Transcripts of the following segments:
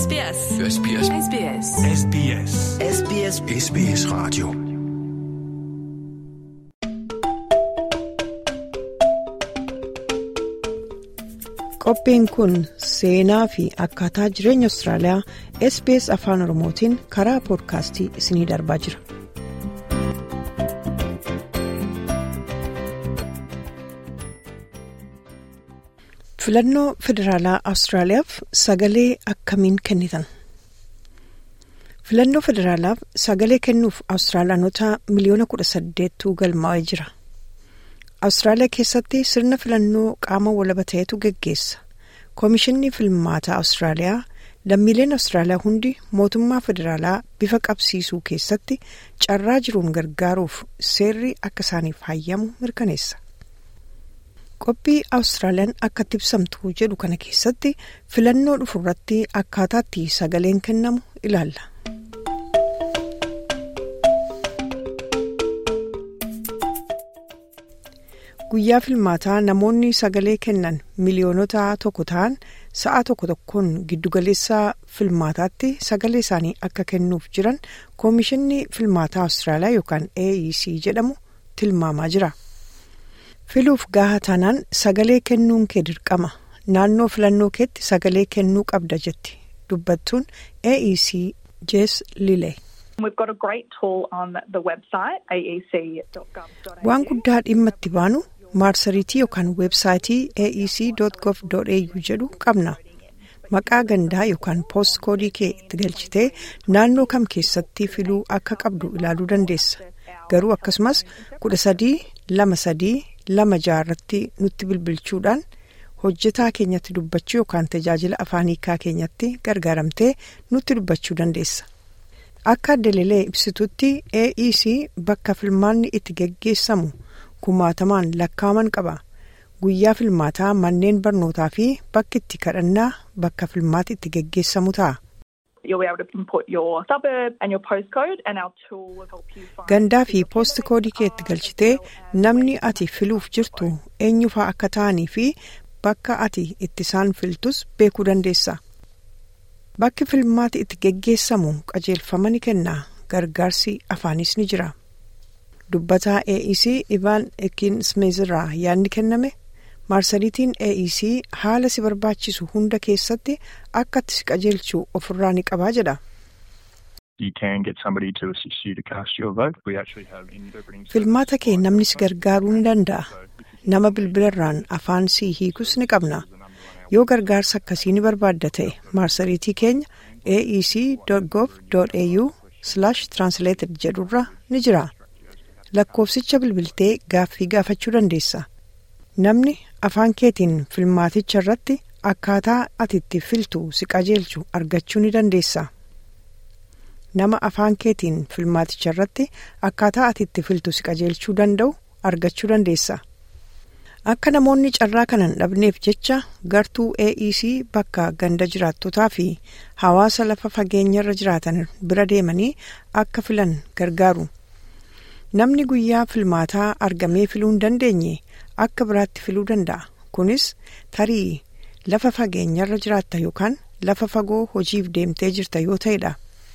SBS. SBS. SBS. SBS. SBS SBS Radio. Qophiin kun seenaa fi akkaataa jireenya Austraaliyaa SBS Afaan Oromootiin karaa poodkaastii isinii darbaa jira. Filannoo Federaalaa Awustiraaliyaaf sagalee akkamiin kennitan? Filannoo Federaalaaf sagalee kennuuf Awustiraaliyaanota miliyoona kudha saddeettuu galmaa'ee jira. Awustiraaliyaa keessatti sirna filannoo qaama walaba ta'etu geggeessa. Koomishinni Filmaataa Awustiraaliyaa lammiileen Awustiraaliyaa hundi mootummaa federaalaa bifa qabsiisuu keessatti carraa jiruun gargaaruuf seerri akka isaaniif hayyamu mirkaneessa. Qophii Awustiraaliyaan akka itti ibsamtu jedhu kana keessatti filannoo dhufu irratti akkaataatti sagaleen kennamu ilaalla. Guyyaa filmaataa namoonni sagalee kennan miliyoonota tokko ta'an sa'a tokko tokkoon giddugaleessa filmaataatti sagalee isaanii akka kennuuf jiran koomishinni filmaataa Awustiraaliyaa yookaan AEC jedhamu tilmaamaa jira. Filuuf gahaa taanaan sagalee kennuun kee dirqama. Naannoo filannoo keetti sagalee kennuu qabda jetti. Dubbattuun AEC Jess Lile. Waan guddaa dhimma itti baanu maarsariitii yookaan weebsaayitii aec.gov.au jedhu qabna. Maqaa gandaa yookaan poost koodii kee itti galchitee naannoo kam keessatti filuu akka qabdu ilaaluu dandeessa. Garuu akkasumas kudha sadii lama sadii lama jaarratti nutti bilbilchuudhaan hojjetaa keenyatti dubbachuu yookaan tajaajila afaan hiikaa keenyatti gargaaramtee nutti dubbachuu dandeessa. Akka addelelee ibsitutti AEC bakka filmaanni itti geggeessamu kumaatamaan lakkaaman qaba. Guyyaa filmaataa manneen barnootaa fi bakki itti kadhannaa bakka filmaati itti geggeessamu ta'a. Gandaa fi poosti koodii kee itti galchitee namni ati filuuf jirtu eenyufaa akka ta'anii fi bakka ati itti isaan filtus beekuu dandeessa. Bakki filmaati itti geggeessamu qajeelfama ni kenna gargaarsi afaanis ni jira. Dubbataa AEC Ivaan Ekin Smeezirraa yaadni kenname maarsariitiin AEC haala si barbaachisu hunda keessatti akka itti si qajeelchu ofirraa ni qabaa jedha. Filmaata kee namni si gargaaruu ni danda'a. Nama bilbilarraan afaan si hiikus ni qabna. Yoo gargaarsa akkasii ni barbaadda ta'e maarsariitii keenya aec.gov.au translated jedhurra ni jira. Lakkoofsicha bilbiltee gaaffii gaafachuu dandeessa. Namni afaan keetiin filmaaticha irratti akkaataa ati itti filtu si qajeelchu argachuu ni dandeessa. Nama afaan keetiin filmaaticha irratti akkaataa ati itti filtu si qajeelchuu danda'u argachuu dandeessa. Akka namoonni carraa kana hin dhabneef jecha gartuu AEC bakka ganda jiraattotaa fi hawaasa lafa fageenyarra jiraatan bira deemanii akka filan gargaaru. Namni guyyaa filmaataa argamee filuu hin dandeenye akka biraatti filuu danda'a. Kunis tarii lafa fageenyarra jiraatta yookaan lafa fagoo hojiif deemtee jirta yoo ta'edha.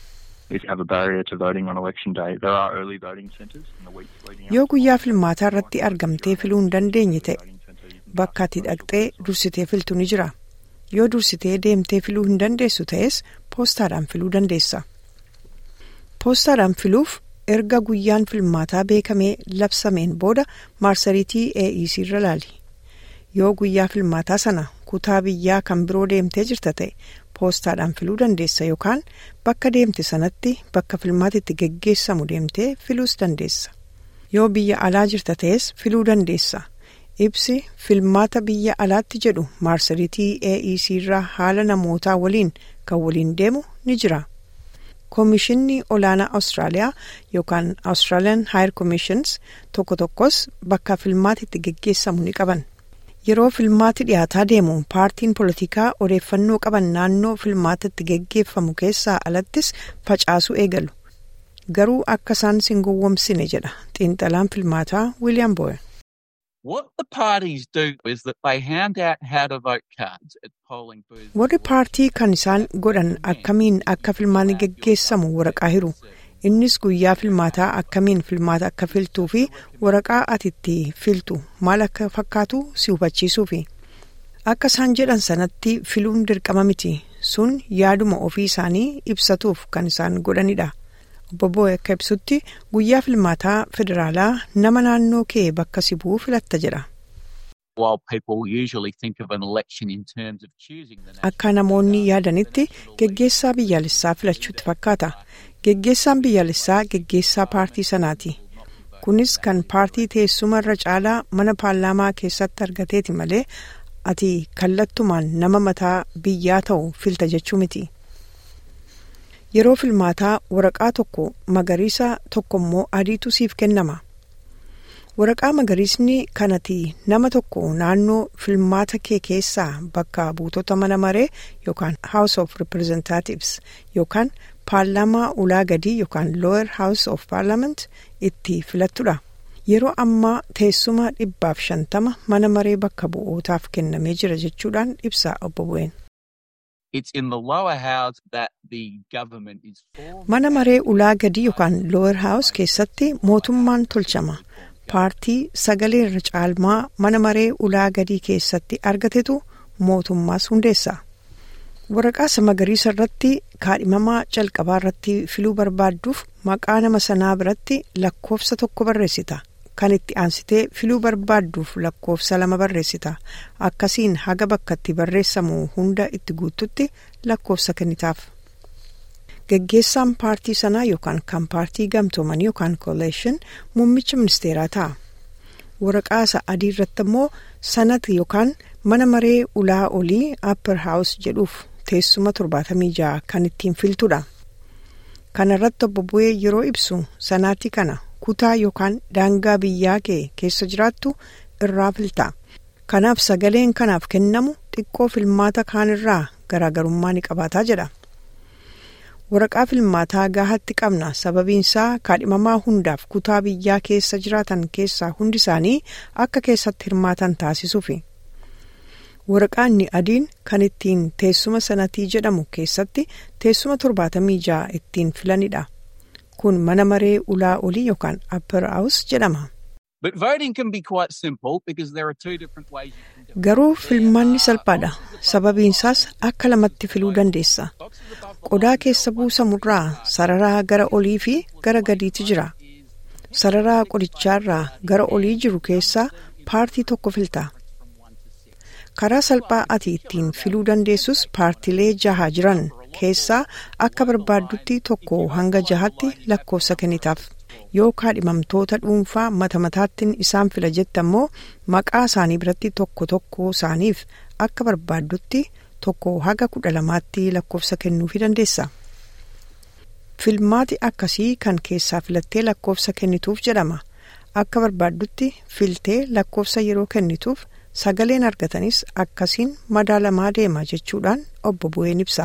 Yoo guyyaa filmaataa irratti argamtee filuu hin dandeenye ta'e bakka ati dhaqxee dursitee filtu ni jira. Yoo dursitee deemtee filuu hin dandeessu ta'es poostaadhaan filuu dandeessa. Poostaadhaan filuuf erga guyyaan filmaataa beekamee labsameen booda maarsariitii AEC irra ilaali. Yoo guyyaa filmaataa sana kutaa biyyaa kan biroo deemtee jirta ta'e poostaadhaan filuu dandeessa yookaan bakka deemte sanatti bakka filmaati itti geggeessamu deemtee filuus dandeessa. Yoo biyya alaa jirta ta'es filuu dandeessa. Ibsi filmaata biyya alaatti jedhu maarsariitii AEC irraa haala namootaa waliin kan waliin deemu ni jira. Koomishinni olaanaa Awustiraaliyaa yookaan Australian Higher Commissions tokko tokkos bakka filmaati itti geggeessamu ni qaban. Yeroo filmaati dhiyaataa deemu paartiin polotikaa odeeffannoo qaban naannoo filmaata itti geggeeffamu keessaa alattis facaasuu eegalu. Garuu akka isaan sin gowwomsine jedha xiinxalaan filmaataa Wiiliyaam Boo'e. Warri paartii kan isaan godhan akkamiin akka filmaanni geggeessamu waraqaa hiru. Innis guyyaa filmaataa akkamiin filmaata akka filtuu fi waraqaa ati itti filtu maal akka fakkaatu si hubachiisuufi. Akka isaan jedhan sanatti filuun dirqama miti. Sun yaaduma ofii isaanii ibsatuuf kan isaan godhanidha. Obbo Boo'ee akka ibsutti guyyaa filmaataa federaalaa nama naannoo kee bakka si bu'uu filatta jedha. Akka namoonni yaadanitti geggeessaa biyyaalessaa filachuutti fakkaata. Geggeessaan biyyaalessaa geggeessaa paartii sanaati. Kunis kan paartii teessuma irra caalaa mana paarlaamaa keessatti argateeti malee ati kallattumaan nama mataa biyyaa ta'u filta jechuu miti. Yeroo filmaataa waraqaa tokko magariisa tokko immoo adiitu siif kennama. Waraqaa magariisni kanati nama tokko naannoo filmaata kee keessaa bakka buutota mana maree yookaan House of Representatives yookaan paarlaamaa ulaa gadii yookaan Lower House of Parliament itti filattudha. Yeroo ammaa teessuma dhibbaaf shantama mana maree bakka bu'ootaaf kennamee jira jechuudhaan ibsa obbo Bu'een. Mana maree ulaa gadii yookaan Lower House keessatti mootummaan tolchama. Paartii sagalee irra caalmaa mana maree ulaa gadii keessatti argatetu mootummaas hundeessa. Waraqaa magariisa irratti kaadhimamaa calqabaa irratti filuu barbaadduuf maqaa nama sanaa biratti lakkoofsa tokko barreessita. Kan itti aansitee filuu barbaadduuf lakkoofsa lama barreessita. Akkasiin haga bakka itti barreessamu hunda itti guututti lakkoofsa kennitaaf. Geggeessaan paartii sanaa yookaan kan paartii gamtooman yookaan koaleeshin muummicha ministeeraa ta'a. Waraqaa isa adii irratti immoo sanati yookaan mana maree ulaa olii upper house jedhuuf teessuma torbaatamii ja'a kan ittiin filtudha. Kana irratti obbo Bu'ee yeroo ibsu sanaatti kana kutaa yookaan daangaa biyyaa kee keessa jiraattu irraa filta. Kanaaf sagaleen kanaaf kennamu xiqqoo filmaata kaan irraa garaagarummaa ni qabaataa jedha. Waraqaa filmaataa gaahatti qabna sababiinsaa kaadhimamaa hundaaf kutaa biyyaa keessa jiraatan keessaa hundi isaanii akka keessatti hirmaatan taasisuufi. Waraqaanni adiin kan ittiin teessuma sanatii jedhamu keessatti teessuma torbaatamii ja'a ittiin filanidha. Kun mana maree ulaa olii yookaan upper house jedhama. Garuu filmaanni salphaadha. Sababiinsaas akka lamatti filuu dandeessa. Qodaa keessa buusamurraa sararaa gara olii fi gara gadiitu jira. Sararaa qodichaarraa gara olii jiru keessaa paartii tokko filta. Karaa salphaa ati ittiin filuu dandeessus paartilee jaha jiran keessaa akka barbaaddutti tokko hanga jahatti lakkoofsa kennitaaf. Yoo kaadhimamtoota dhuunfaa mata mataattiin isaan fila jetta immoo maqaa isaanii biratti tokko tokko isaaniif akka barbaaddutti tokko haga kudha lamaatti lakkoofsa kennuufi dandeessa. Filmaati akkasii kan keessaa filattee lakkoofsa kennituuf jedhama. Akka barbaaddutti filtee lakkoofsa yeroo kennituuf sagaleen argatanis akkasiin madaalamaa deema jechuudhaan obbo Bu'een ibsa.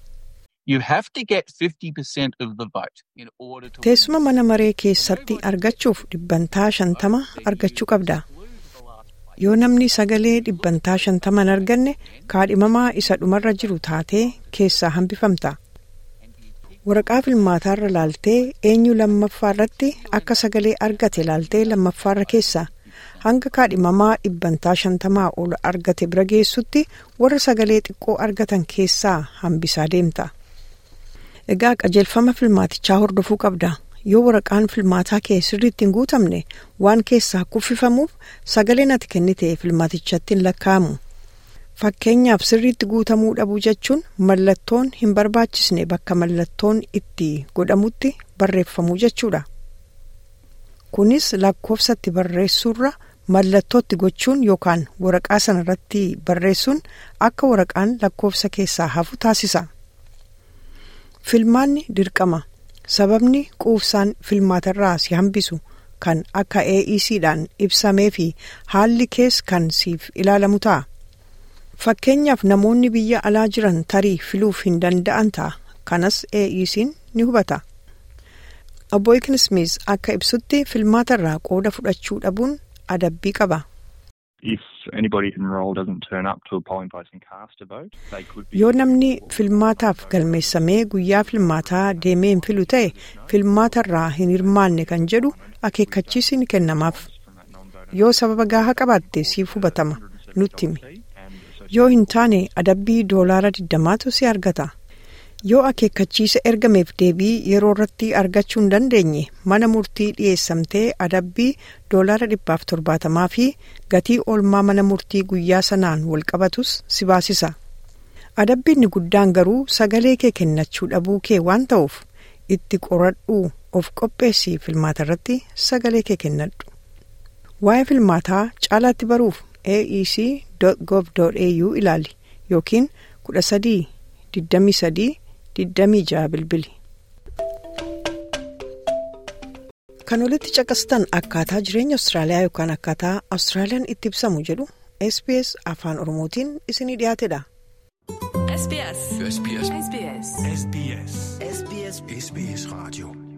Teessuma mana maree keessatti argachuuf dhibbantaa shantama argachuu qabda. Yoo namni sagalee dhibbantaa shantama hin arganne kaadhimamaa isa dhumarra jiru taatee keessaa hambifamta. Waraqaa filmaataarra laaltee eenyu lammaffaa irratti akka sagalee argate laaltee lammaffaarra keessa hanga kaadhimamaa dhibbantaa shantamaa ol argate bira geessutti warra sagalee xiqqoo argatan keessaa hambisaa deemta. Egaa qajeelfama filmaatichaa hordofuu qabda. Yoo waraqaan filmaataa kee sirriitti hin guutamne waan keessaa kuffifamuuf sagaleen ati kennite filmaatichatti hin lakkaa'amu. Fakkeenyaaf sirriitti guutamuu dhabuu jechuun mallattoon hin barbaachisne bakka mallattoon itti godhamutti barreeffamuu jechuudha. Kunis lakkoofsatti barreessuurra mallattootti gochuun yookaan waraqaa sanarratti barreessuun akka waraqaan lakkoofsa keessaa hafu taasisa. Filmaanni dirqama. Sababni quufsaan filmaatarraa si hambisu kan akka AECdhaan ibsamee fi haalli kees kan siif ilaalamu ta'a. Fakkeenyaaf namoonni biyya alaa jiran tarii filuuf hin danda'an ta'a. Kanas AEC'n ni hubata. Obbo Smith akka ibsutti filmaatarraa qooda fudhachuu dhabuun adabbii qaba. yoo namni filmaataaf galmeessamee guyyaa filmaataa deemee hin filu ta'e filmaatarraa hin hirmaanne kan jedhu akeekkachiisi ni kennamaaf yoo sababa gaahaa qabaatte siif hubatama nutti himi yoo hin taane adabbii doolaara 20tu si argata. yoo akeekkachiisa ergameef deebii yeroo irratti argachuu hin dandeenye mana murtii dhiyeessamtee adabbii doolaara dhibbaaf torbaatamaa fi gatii oolmaa mana murtii guyyaa sanaan walqabatus si baasisa adabbiin guddaan garuu sagalee kee kennachuu dhabuu kee waan ta'uuf itti qoradhuu of qopheessii filmaata irratti sagalee kee kennadhu waa'ee filmaataa caalaatti baruuf aec.gov.au ilaali yookiin kudha sadii digdamii sadii. 26 bilbili. kan olitti caqastan akkaataa jireenya austraaliyaa yookaan akkaataa austraaliyaan itti ibsamu jedhu sbs afaan oromootiin isinii dhiyaatedha. SBS. SBS. SBS. SBS. SBS. SBS Radio.